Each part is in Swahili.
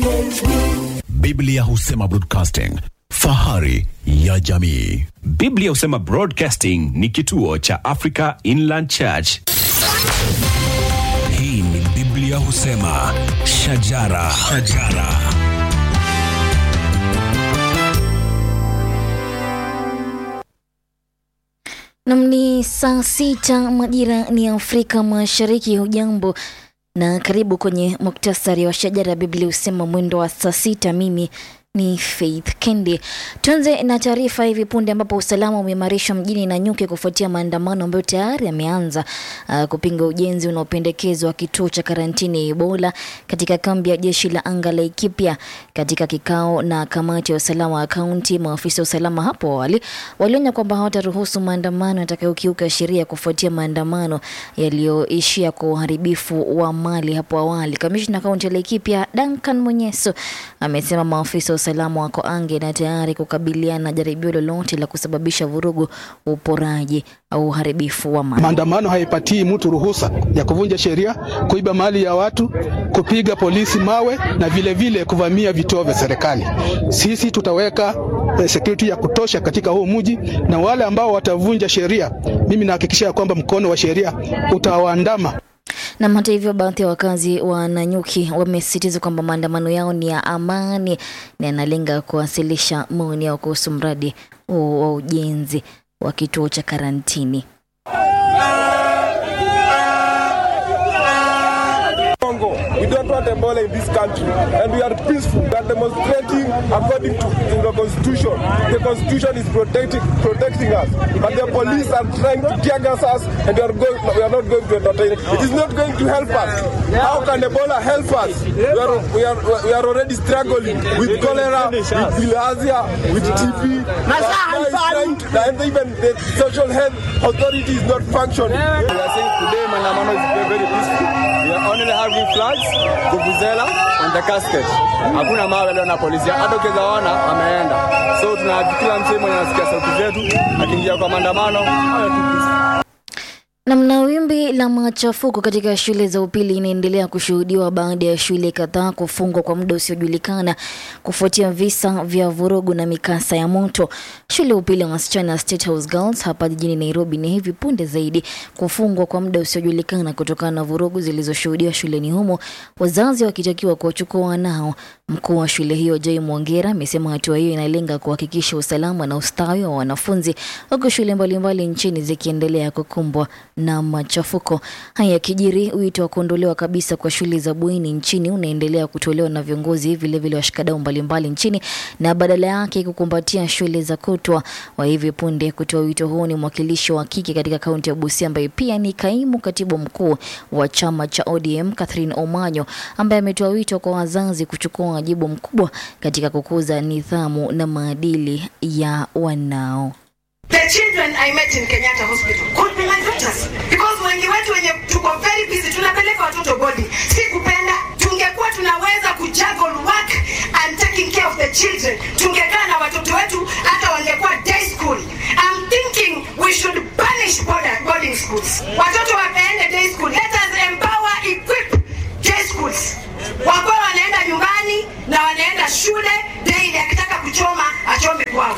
Biblia husema broadcasting, fahari ya jamii. Biblia husema Broadcasting ni kituo cha Africa Inland Church. Hii ni Biblia husema shajara, shajara. Nam ni saa sita majira ni Afrika Mashariki. Hujambo na karibu kwenye muktasari wa shajara ya Biblia husema mwendo wa saa sita. Mimi ni Faith Kendi. Tuanze na taarifa hivi punde, ambapo usalama umeimarishwa mjini Nanyuki kufuatia maandamano ambayo tayari yameanza uh, kupinga ujenzi unaopendekezwa wa kituo cha karantini ya Ebola katika kambi ya jeshi la anga la Ikipya. Katika kikao na kamati ya usalama wa kaunti, maafisa wa usalama hapo awali walionya kwamba hawataruhusu maandamano yatakayokiuka sheria kufuatia maandamano yaliyoishia kwa uharibifu wa mali hapo awali. Kamishna kaunti ya Laikipia Duncan Munyeso amesema maafisa wa usalama wako ange na tayari kukabiliana na jaribio lolote la kusababisha vurugu, uporaji au uharibifu wa mali. Maandamano haipatii mtu ruhusa ya kuvunja sheria, kuiba mali ya watu, kupiga polisi mawe na vile vile kuvamia vituo vya serikali. Sisi tutaweka eh, security ya kutosha katika huu mji, na wale ambao watavunja sheria, mimi nahakikisha kwamba mkono wa sheria utawaandama. Na hata hivyo, baadhi ya wakazi wa Nanyuki wamesisitiza kwamba maandamano yao ni ya amani na yanalenga kuwasilisha maoni yao kuhusu mradi huo wa ujenzi wa kituo cha karantini. Congo. We don't want Ebola in this country, and we are peaceful. We are demonstrating according to, to the constitution. The constitution is protecting protecting us, but the police are trying to tear gas us, and we are going. We are not going to entertain. It is not going to help us. How can Ebola help us? We are we are we are already struggling with cholera, with bilharzia, with TB. Now it's trying to- And even the social health authority is not functioning. We are saying today maandamano is very, very peaceful. We are only having flags, vuvuzela and the casket. Hakuna mawe leo na polisi. Hata ukiweza ona ameenda. So tuna kila msee mwenye anasikia sauti zetu akiingia kwa maandamano awe tu peaceful. Namna wimbi la machafuko katika shule za upili inaendelea kushuhudiwa baada ya shule kadhaa kufungwa kwa muda usiojulikana kufuatia visa vya vurugu na mikasa ya moto. Shule ya upili ya wasichana ya State House Girls hapa jijini Nairobi ni hivi punde zaidi kufungwa kwa muda usiojulikana kutokana na vurugu zilizoshuhudiwa shuleni humo, wazazi wakitakiwa kuwachukua wanao. Mkuu wa shule hiyo Joy Mwongera amesema hatua hiyo inalenga kuhakikisha usalama na ustawi wa wanafunzi, huku shule mbalimbali nchini zikiendelea kukumbwa na machafuko. Haya yakijiri, wito wa kuondolewa kabisa kwa shule za bweni nchini unaendelea kutolewa na viongozi vilevile washikadau mbalimbali nchini, na badala yake kukumbatia shule za kutwa. Wa hivi punde kutoa wito huo ni mwakilishi wa kike katika kaunti ya Busia ambaye pia ni kaimu katibu mkuu wa chama cha ODM Catherine Omanyo, ambaye ametoa wito kwa wazazi kuchukua wajibu mkubwa katika kukuza nidhamu na maadili ya wanao. The children I met in Kenyatta Hospital could be my daughters because wengi wetu wenye tuko very busy tunapeleka watoto body. Si kupenda, tungekuwa tunaweza kujuggle work and taking care of the children. Tungekaa na watoto wetu hata wangekuwa day school. I'm thinking we should banish border, boarding schools. Watoto wapeende day school. Let us empower, equip day schools. Wakuwa wanaenda nyumbani na wanaenda shule day akitaka kuchoma achome kwao.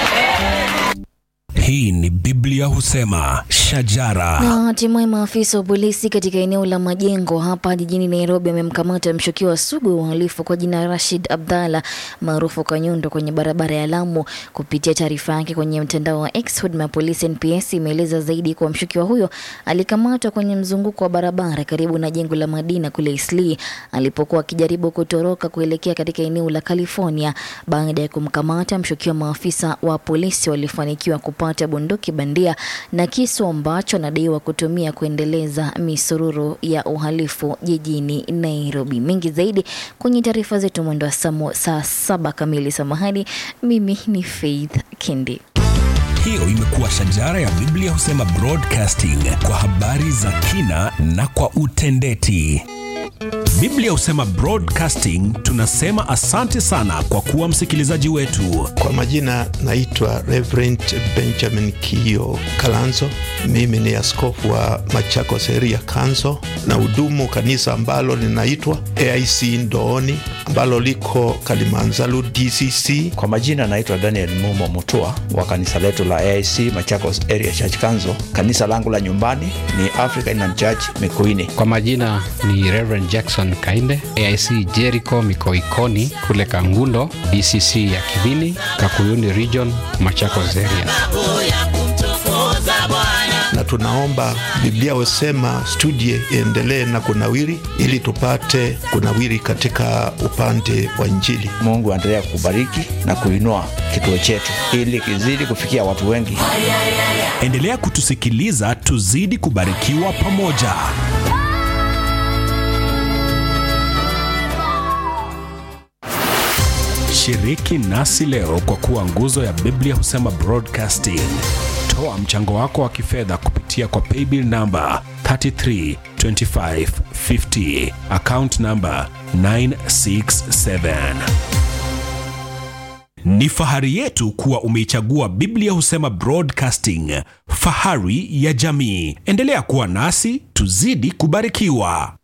Hii ni Biblia husema shajara. Na hatimaye maafisa wa polisi katika eneo la Majengo hapa jijini Nairobi wamemkamata mshukiwa sugu wa uhalifu kwa jina Rashid Abdalla maarufu Kanyundo kwenye barabara ya Lamu. Kupitia taarifa yake kwenye mtandao wa X, huduma ya polisi NPS imeeleza zaidi kuwa mshukiwa huyo alikamatwa kwenye mzunguko wa barabara karibu na jengo la Madina kule Eastleigh alipokuwa akijaribu kutoroka kuelekea katika eneo la California. Baada ya kumkamata mshukiwa, maafisa wa polisi walifanikiwa kupata bunduki bandia na kisu ambacho anadaiwa kutumia kuendeleza misururu ya uhalifu jijini Nairobi. Mengi zaidi kwenye taarifa zetu mwendo wa saa saa saba kamili. Samahani, mimi ni Faith Kindi. Hiyo imekuwa shajara ya Biblia husema broadcasting kwa habari za kina na kwa utendeti. Biblia husema broadcasting, tunasema asante sana kwa kuwa msikilizaji wetu. Kwa majina naitwa Reverend Benjamin Kio Kalanzo. Mimi ni askofu wa Machakos Area Council na hudumu kanisa ambalo linaitwa AIC Ndooni ambalo liko Kalimanzaru DCC. Kwa majina naitwa Daniel Mumo Mutua wa kanisa letu la AIC Machakos Area Church Council. Kanisa langu la nyumbani ni Africa Inland Church Mikuini. Kwa majina ni Reverend Jackson Kainde, AIC Jericho Mikoikoni kule Kangundo, DCC ya Kivini, Kakuyuni Region, Machakos Area. na tunaomba Biblia husema studie iendelee na kunawiri, ili tupate kunawiri katika upande wa Injili. Mungu aendelea kubariki na kuinua kituo chetu ili kizidi kufikia watu wengi. Endelea kutusikiliza, tuzidi kubarikiwa pamoja. Shiriki nasi leo kwa kuwa nguzo ya Biblia husema broadcasting. Toa mchango wako wa kifedha kupitia kwa paybill namba 332550 account namba 967. Ni fahari yetu kuwa umeichagua Biblia husema broadcasting, fahari ya jamii. Endelea kuwa nasi, tuzidi kubarikiwa.